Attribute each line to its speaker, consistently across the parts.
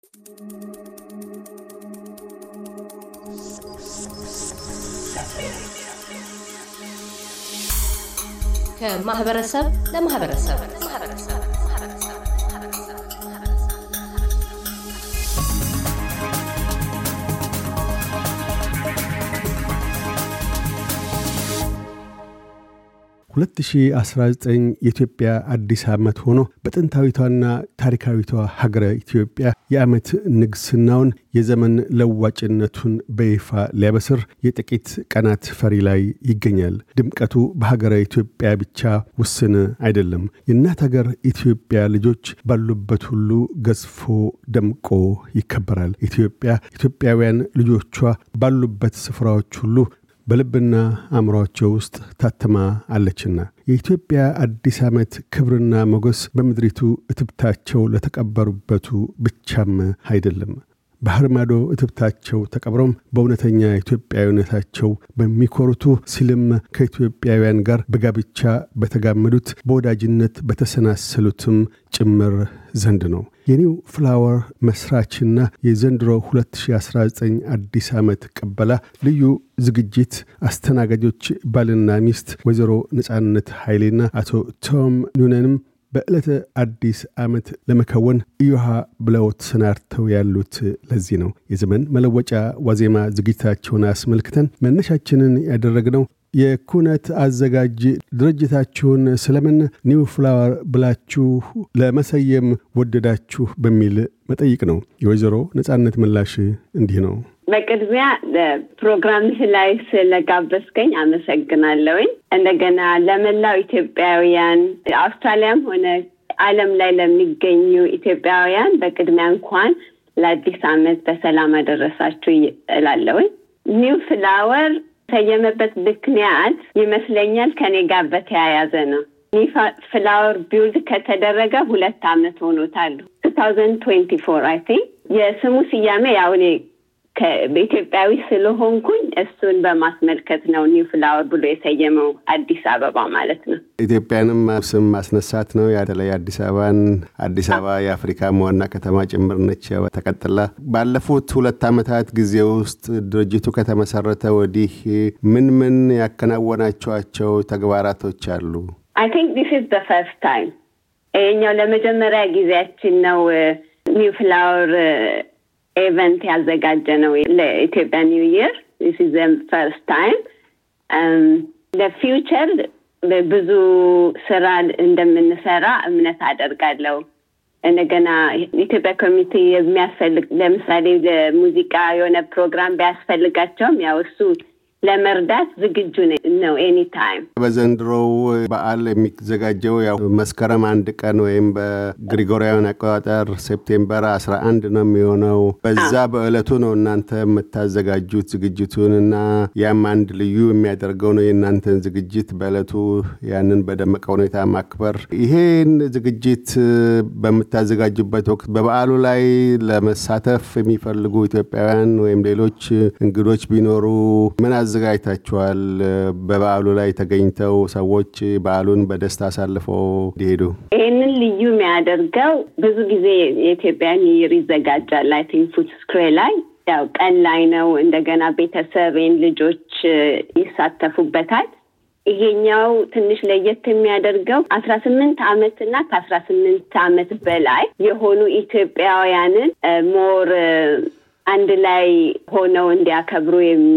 Speaker 1: ከማህበረሰብ ለማህበረሰብ
Speaker 2: ሁለት ሺ አስራ ዘጠኝ የኢትዮጵያ አዲስ ዓመት ሆኖ በጥንታዊቷና ታሪካዊቷ ሀገረ ኢትዮጵያ የዓመት ንግስናውን የዘመን ለዋጭነቱን በይፋ ሊያበስር የጥቂት ቀናት ፈሪ ላይ ይገኛል። ድምቀቱ በሀገረ ኢትዮጵያ ብቻ ውስን አይደለም። የእናት ሀገር ኢትዮጵያ ልጆች ባሉበት ሁሉ ገዝፎ ደምቆ ይከበራል። ኢትዮጵያ ኢትዮጵያውያን ልጆቿ ባሉበት ስፍራዎች ሁሉ በልብና አእምሯቸው ውስጥ ታትማ አለችና የኢትዮጵያ አዲስ ዓመት ክብርና ሞገስ በምድሪቱ እትብታቸው ለተቀበሩበቱ ብቻም አይደለም። ባህር ማዶ እትብታቸው ተቀብረውም በእውነተኛ ኢትዮጵያዊነታቸው በሚኮሩቱ ሲልም ከኢትዮጵያውያን ጋር በጋብቻ በተጋመዱት በወዳጅነት በተሰናሰሉትም ጭምር ዘንድ ነው። የኒው ፍላወር መስራችና የዘንድሮ 2019 አዲስ ዓመት ቅበላ ልዩ ዝግጅት አስተናጋጆች ባልና ሚስት ወይዘሮ ነጻነት ኃይሌና አቶ ቶም ኑነንም በዕለተ አዲስ ዓመት ለመከወን እዮሃ ብለው ተሰናድተው ያሉት ለዚህ ነው። የዘመን መለወጫ ዋዜማ ዝግጅታቸውን አስመልክተን መነሻችንን ያደረግነው የኩነት አዘጋጅ ድርጅታችሁን ስለምን ኒው ፍላወር ብላችሁ ለመሰየም ወደዳችሁ በሚል መጠይቅ ነው። የወይዘሮ ነጻነት ምላሽ እንዲህ ነው።
Speaker 3: በቅድሚያ ፕሮግራምህ ላይ ስለጋበዝከኝ አመሰግናለሁኝ። እንደገና ለመላው ኢትዮጵያውያን አውስትራሊያም ሆነ ዓለም ላይ ለሚገኙ ኢትዮጵያውያን በቅድሚያ እንኳን ለአዲስ ዓመት በሰላም አደረሳችሁ እላለሁኝ። ኒው ፍላወር የተሰየመበት ምክንያት ይመስለኛል ከኔ ጋር በተያያዘ ነው። ኒው ፍላወር ቢውልድ ከተደረገ ሁለት ዓመት ሆኖታል። ቱ ታውዘንድ ትዌንቲ ፎር አይ ቲንክ የስሙ ስያሜ ያው እኔ በኢትዮጵያዊ ስለሆንኩኝ እሱን በማስመልከት ነው ኒው ፍላወር ብሎ የሰየመው አዲስ አበባ ማለት ነው።
Speaker 2: ኢትዮጵያንም ስም ማስነሳት ነው። በተለይ አዲስ አበባን አዲስ አበባ የአፍሪካ ዋና ከተማ ጭምር ነች። ተቀጥላ ባለፉት ሁለት ዓመታት ጊዜ ውስጥ ድርጅቱ ከተመሰረተ ወዲህ ምን ምን ያከናወናቸዋቸው ተግባራቶች አሉ?
Speaker 3: አይ ቲንክ ዲስ ኢዝ ዘ ፈርስት ታይም ይሄኛው ለመጀመሪያ ጊዜያችን ነው ኒው ፍላወር ኤቨንት ያዘጋጀ ነው ለኢትዮጵያ ኒው ይር ስ ፈርስት ታይም ለፊውቸር ብዙ ስራ እንደምንሰራ እምነት አደርጋለሁ። እንደገና ኢትዮጵያ ኮሚቴ የሚያስፈልግ ለምሳሌ ለሙዚቃ የሆነ ፕሮግራም ቢያስፈልጋቸውም ያው እሱ ለመርዳት ዝግጁ ነው ኤኒ ታይም።
Speaker 2: በዘንድሮው በዓል የሚዘጋጀው ያው መስከረም አንድ ቀን ወይም በግሪጎሪያውን አቆጣጠር ሴፕቴምበር አስራ አንድ ነው የሚሆነው። በዛ በዕለቱ ነው እናንተ የምታዘጋጁት ዝግጅቱን እና ያም አንድ ልዩ የሚያደርገው ነው የእናንተን ዝግጅት በዕለቱ ያንን በደመቀ ሁኔታ ማክበር። ይሄን ዝግጅት በምታዘጋጁበት ወቅት በበዓሉ ላይ ለመሳተፍ የሚፈልጉ ኢትዮጵያውያን ወይም ሌሎች እንግዶች ቢኖሩ ምን አዘጋጅታችኋል? በበዓሉ ላይ ተገኝተው ሰዎች በዓሉን በደስታ አሳልፈው እንዲሄዱ።
Speaker 3: ይህንን ልዩ የሚያደርገው ብዙ ጊዜ የኢትዮጵያ ኒው ይር ይዘጋጃል። አይ ቲንክ ፉትስክሬ ላይ ያው ቀን ላይ ነው። እንደገና ቤተሰብን ልጆች ይሳተፉበታል። ይሄኛው ትንሽ ለየት የሚያደርገው አስራ ስምንት አመት እና ከአስራ ስምንት አመት በላይ የሆኑ ኢትዮጵያውያንን ሞር አንድ ላይ ሆነው እንዲያከብሩ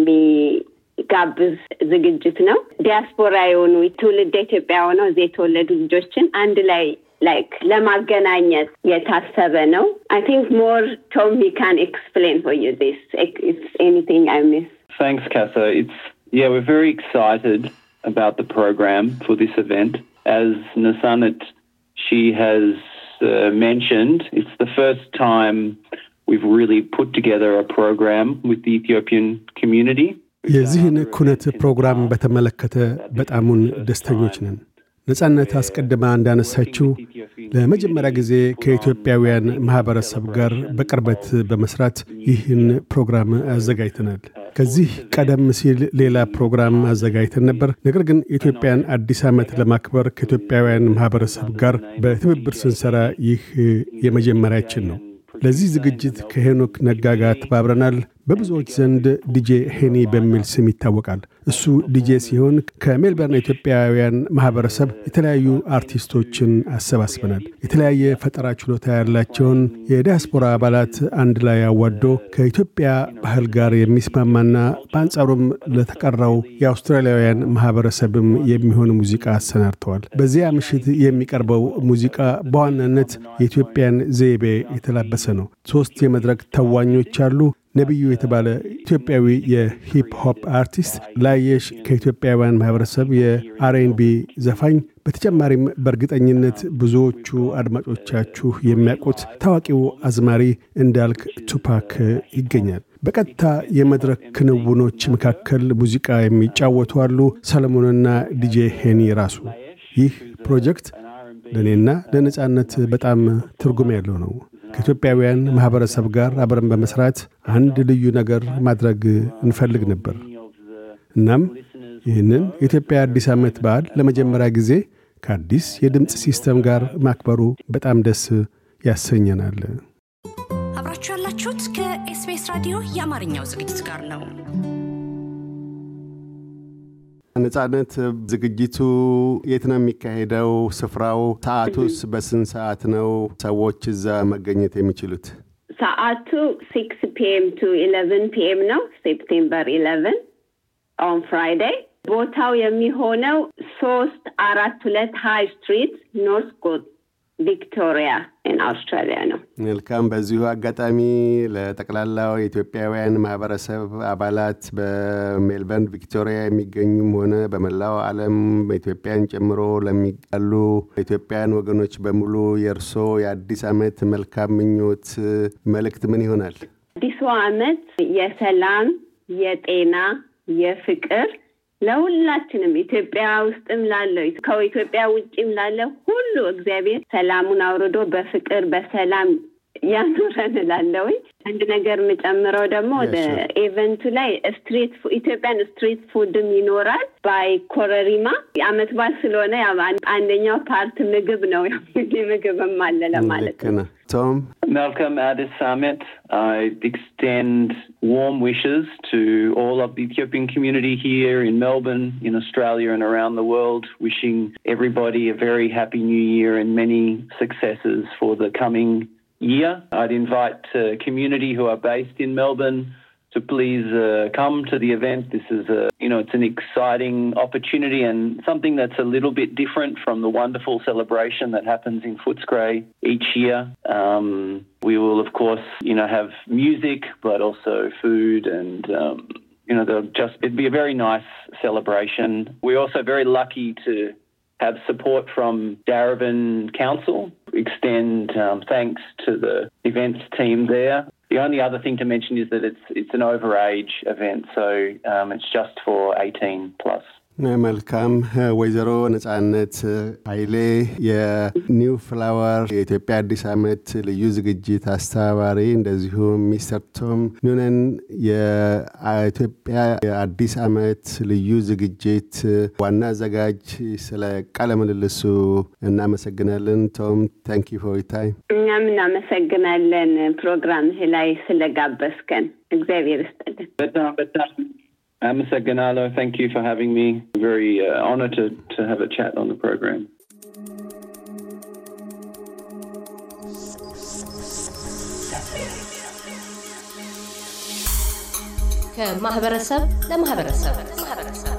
Speaker 3: የሚጋብዝ ዝግጅት ነው። ዲያስፖራ የሆኑ ትውልደ ኢትዮጵያ ሆነው እዚህ የተወለዱ ልጆችን አንድ ላይ ላይክ ለማገናኘት የታሰበ ነው። አይ ቲንክ ሞር ቶም ሂ ካን ኤክስፕሌን ፎር ዩ ዚስ ኤኒቲንግ አይ ሚስ
Speaker 4: Thanks, Katha. It's yeah, we're very excited about the program for this event. As Nasanat, she has uh, mentioned, it's the first time we've really put together a program with the Ethiopian community.
Speaker 2: የዚህን ኩነት ፕሮግራም በተመለከተ በጣሙን ደስተኞች ነን። ነጻነት አስቀድማ እንዳነሳችው ለመጀመሪያ ጊዜ ከኢትዮጵያውያን ማኅበረሰብ ጋር በቅርበት በመስራት ይህን ፕሮግራም አዘጋጅተናል። ከዚህ ቀደም ሲል ሌላ ፕሮግራም አዘጋጅተን ነበር። ነገር ግን የኢትዮጵያን አዲስ ዓመት ለማክበር ከኢትዮጵያውያን ማኅበረሰብ ጋር በትብብር ስንሰራ ይህ የመጀመሪያችን ነው። ለዚህ ዝግጅት ከሄኖክ ነጋ ጋር ተባብረናል። በብዙዎች ዘንድ ዲጄ ሄኒ በሚል ስም ይታወቃል። እሱ ዲጄ ሲሆን ከሜልበርን ኢትዮጵያውያን ማህበረሰብ የተለያዩ አርቲስቶችን አሰባስበናል። የተለያየ ፈጠራ ችሎታ ያላቸውን የዲያስፖራ አባላት አንድ ላይ አዋዶ ከኢትዮጵያ ባህል ጋር የሚስማማና በአንጻሩም ለተቀረው የአውስትራሊያውያን ማህበረሰብም የሚሆን ሙዚቃ አሰናድተዋል። በዚያ ምሽት የሚቀርበው ሙዚቃ በዋናነት የኢትዮጵያን ዘይቤ የተላበሰ ነው። ሶስት የመድረክ ተዋኞች አሉ። ነቢዩ የተባለ ኢትዮጵያዊ የሂፕ ሆፕ አርቲስት፣ ላየሽ ከኢትዮጵያውያን ማህበረሰብ የአርኤንቢ ዘፋኝ፣ በተጨማሪም በእርግጠኝነት ብዙዎቹ አድማጮቻችሁ የሚያውቁት ታዋቂው አዝማሪ እንዳልክ ቱፓክ ይገኛል። በቀጥታ የመድረክ ክንውኖች መካከል ሙዚቃ የሚጫወቱ አሉ። ሰለሞንና ዲጄ ሄኒ ራሱ። ይህ ፕሮጀክት ለእኔና ለነጻነት በጣም ትርጉም ያለው ነው። ከኢትዮጵያውያን ማኅበረሰብ ጋር አብረን በመስራት አንድ ልዩ ነገር ማድረግ እንፈልግ ነበር። እናም ይህንን የኢትዮጵያ አዲስ ዓመት በዓል ለመጀመሪያ ጊዜ ከአዲስ የድምፅ ሲስተም ጋር ማክበሩ በጣም ደስ ያሰኘናል።
Speaker 5: አብራችሁ ያላችሁት ከኤስቢኤስ ራዲዮ የአማርኛው ዝግጅት ጋር ነው።
Speaker 2: ነጻነት፣ ዝግጅቱ የት ነው የሚካሄደው? ስፍራው፣ ሰዓቱስ በስንት ሰዓት ነው ሰዎች እዛ መገኘት የሚችሉት?
Speaker 3: ሰዓቱ ሲክስ ፒኤም ቱ ኢለቨን ፒኤም ነው። ሴፕቴምበር ኢለቨን ኦን ፍራይዴይ። ቦታው የሚሆነው ሶስት አራት ሁለት ሃይ ስትሪት ኖርት ጎት ቪክቶሪያ ኢን አውስትራሊያ ነው።
Speaker 2: መልካም። በዚሁ አጋጣሚ ለጠቅላላው የኢትዮጵያውያን ማህበረሰብ አባላት በሜልበርን ቪክቶሪያ የሚገኙም ሆነ በመላው ዓለም ኢትዮጵያን ጨምሮ ለሚጋሉ ኢትዮጵያውያን ወገኖች በሙሉ የእርሶ የአዲስ ዓመት መልካም ምኞት መልእክት ምን ይሆናል?
Speaker 3: አዲሱ ዓመት የሰላም፣ የጤና፣ የፍቅር ለሁላችንም ኢትዮጵያ ውስጥም ላለው ከኢትዮጵያ ውጭም ላለው ሁሉ እግዚአብሔር ሰላሙን አውርዶ በፍቅር በሰላም ያኑረን እላለሁኝ። አንድ ነገር የምጨምረው ደግሞ ወደ ኤቨንቱ ላይ ስትሪት ኢትዮጵያን ስትሪት ፉድም ይኖራል። ባይ ኮረሪማ የአመት በዓል ስለሆነ አንደኛው ፓርት ምግብ ነው። ምግብም አለ ለማለት ነው።
Speaker 2: ቶም
Speaker 4: Malcolm, at this summit, I extend warm wishes to all of the Ethiopian community here in Melbourne, in Australia, and around the world, wishing everybody a very happy new year and many successes for the coming year. I'd invite uh, community who are based in Melbourne to please uh, come to the event. This is a, you know, it's an exciting opportunity and something that's a little bit different from the wonderful celebration that happens in Footscray each year. Um, we will, of course, you know, have music, but also food and, um, you know, they'll just, it'd be a very nice celebration. We're also very lucky to have support from Darabin Council. Extend um, thanks to the events team there. The only other thing to mention is that it's it's an overage event, so um, it's just for 18 plus.
Speaker 2: መልካም ወይዘሮ ነጻነት ኃይሌ የኒው ፍላወር የኢትዮጵያ አዲስ ዓመት ልዩ ዝግጅት አስተባባሪ፣ እንደዚሁም ሚስተር ቶም ኑነን የኢትዮጵያ የአዲስ ዓመት ልዩ ዝግጅት ዋና አዘጋጅ፣ ስለ ቃለ ምልልሱ እናመሰግናለን። ቶም ታንክ ዩ ፎር ታይም።
Speaker 3: እኛም እናመሰግናለን ፕሮግራምህ ላይ ስለጋበዝከን፣ እግዚአብሔር ይስጥልን።
Speaker 4: በጣም በጣም Amasaganalo, thank you for having me. Very uh, honored to, to have a chat on the program.
Speaker 1: ከማህበረሰብ ለማህበረሰብ